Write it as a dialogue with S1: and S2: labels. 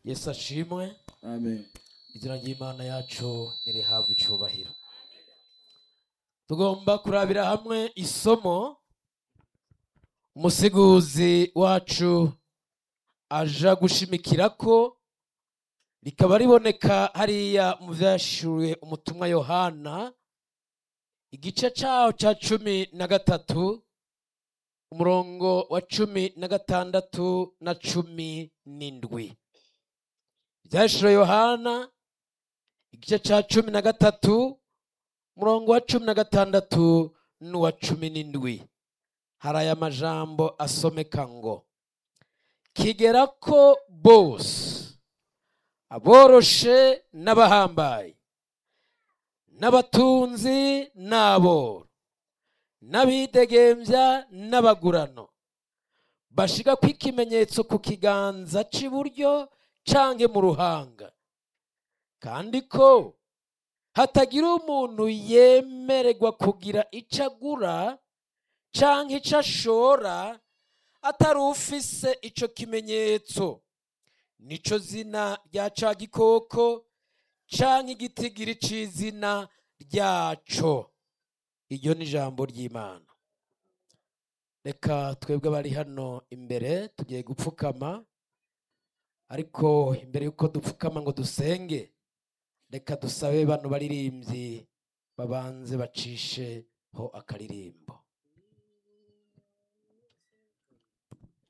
S1: yesu ashimwe
S2: amen
S1: izina ry'imana yacu nirihabwa icubahiro tugomba kurabira hamwe isomo umusiguzi wacu aja gushimikira ko rikaba riboneka hariya mu vyashuwe umutumwa yohana igice caho ca cumi na gatatu umurongo wa cumi na gatandatu na cumi n'indwi ivyashuwe yohana igice ca cumi na gatatu umurongo wa cumi na gatandatu n'uwa cumi n'indwi hari aya majambo asomeka ngo kigera ko bose aboroshe n'abahambaye n'abatunzi n'aboro n'abidegembya n'abagurano bashika ko ikimenyetso ku kiganza c'iburyo canke mu ruhanga kandi ko hatagira umuntu yemererwa kugira ico agura canke ico ashora atari ufise ico kimenyetso nico zina rya ca gikoko canke igitigiri c'izina ryaco iryo ni ijambo ry'imana reka twebwe abari hano imbere tugiye gupfukama ariko imbere y'uko dupfukama ngo dusenge reka dusabe bano baririmbyi babanze bacisheho akaririmbo